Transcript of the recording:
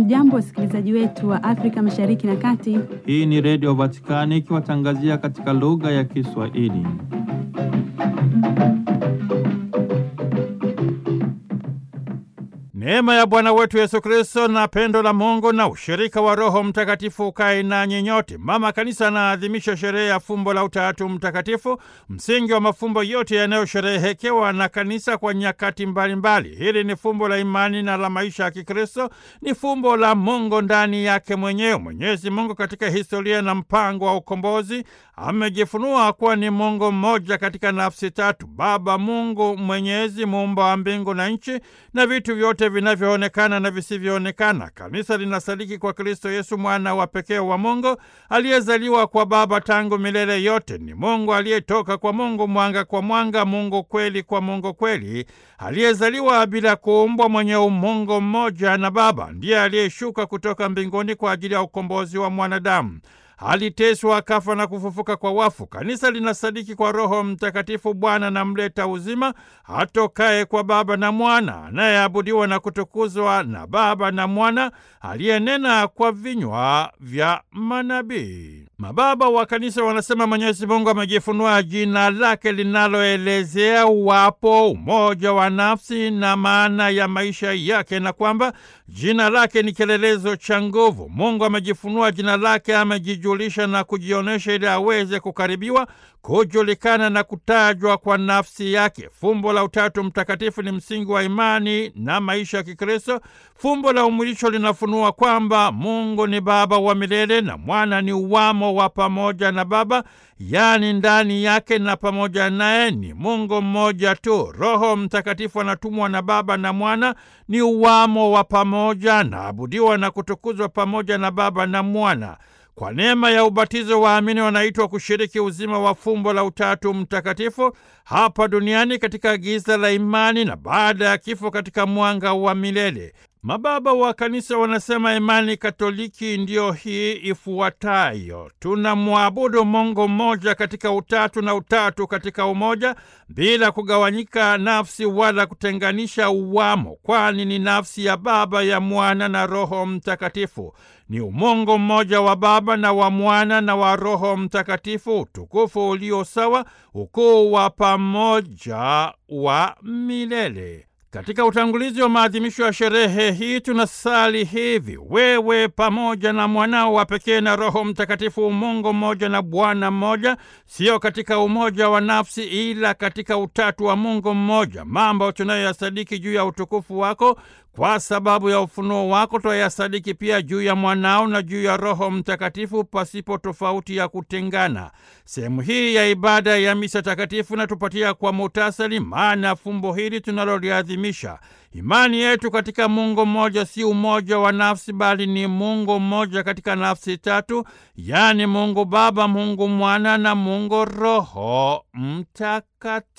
Hamjambo, wasikilizaji wetu wa Afrika Mashariki na Kati. Hii ni Redio Vatikani ikiwatangazia katika lugha ya Kiswahili. Neema ya Bwana wetu Yesu Kristo na pendo la Mungu na ushirika wa Roho Mtakatifu ukae nanyi nyote. Mama Kanisa anaadhimisha sherehe ya fumbo la Utatu Mtakatifu, msingi wa mafumbo yote yanayosherehekewa na Kanisa kwa nyakati mbalimbali mbali. Hili ni fumbo la imani na la maisha ya Kikristo, ni fumbo la Mungu ndani yake mwenyewe. Mwenyezi Mungu katika historia na mpango wa ukombozi amejifunua kuwa ni Mungu mmoja katika nafsi tatu: Baba Mungu Mwenyezi, muumba wa mbingu na nchi na vitu vyote vinavyoonekana na visivyoonekana. Kanisa linasadiki kwa Kristo Yesu, mwana wa pekee wa Mungu aliyezaliwa kwa Baba tangu milele yote. Ni Mungu aliyetoka kwa Mungu, mwanga kwa mwanga, Mungu kweli kwa Mungu kweli, aliyezaliwa bila kuumbwa, mwenye umungu mmoja na Baba. Ndiye aliyeshuka kutoka mbinguni kwa ajili ya ukombozi wa mwanadamu aliteswa akafa na kufufuka kwa wafu. Kanisa linasadiki kwa Roho Mtakatifu, Bwana na mleta uzima, atokaye kwa Baba na Mwana, anayeabudiwa na kutukuzwa na Baba na Mwana, aliyenena kwa vinywa vya manabii. Mababa wa Kanisa wanasema Mwenyezi Mungu amejifunua jina lake linaloelezea uwapo, umoja wa nafsi na maana ya maisha yake, na kwamba jina lake ni kielelezo cha nguvu. Mungu amejifunua jina lake, amejijulisha na kujionyesha ili aweze kukaribiwa, kujulikana na kutajwa kwa nafsi yake. Fumbo la Utatu Mtakatifu ni msingi wa imani na maisha ya Kikristo. Fumbo la umwilisho linafunua kwamba Mungu ni Baba wa milele na Mwana ni uwamo wa pamoja na Baba, yaani ndani yake na pamoja naye ni Mungu mmoja tu. Roho Mtakatifu anatumwa na Baba na Mwana, ni uwamo wa pamoja, naabudiwa na kutukuzwa pamoja na Baba na Mwana. Kwa neema ya ubatizo waamini wanaitwa kushiriki uzima wa fumbo la Utatu Mtakatifu hapa duniani katika giza la imani na baada ya kifo katika mwanga wa milele. Mababa wa Kanisa wanasema imani Katoliki ndiyo hii ifuatayo: tunamwabudu Mungu mmoja katika utatu na utatu katika umoja, bila kugawanyika nafsi wala kutenganisha uwamo, kwani ni nafsi ya Baba, ya Mwana na Roho Mtakatifu. Ni umungu mmoja wa Baba na wa Mwana na wa Roho Mtakatifu, utukufu ulio sawa, ukuu wa pamoja wa milele. Katika utangulizi wa maadhimisho ya sherehe hii tunasali hivi: wewe pamoja na mwanao wa pekee na Roho Mtakatifu, Mungu mmoja na Bwana mmoja, sio katika umoja wa nafsi, ila katika utatu wa Mungu mmoja. Mambo tunayoyasadiki juu ya utukufu wako kwa sababu ya ufunuo wako twayasadiki pia juu ya mwanao na juu ya Roho Mtakatifu pasipo tofauti ya kutengana. Sehemu hii ya ibada ya misa takatifu inatupatia kwa muhtasari maana ya fumbo hili tunaloliadhimisha. Imani yetu katika Mungu mmoja si umoja wa nafsi, bali ni Mungu mmoja katika nafsi tatu, yaani Mungu Baba, Mungu Mwana na Mungu Roho Mtakatifu.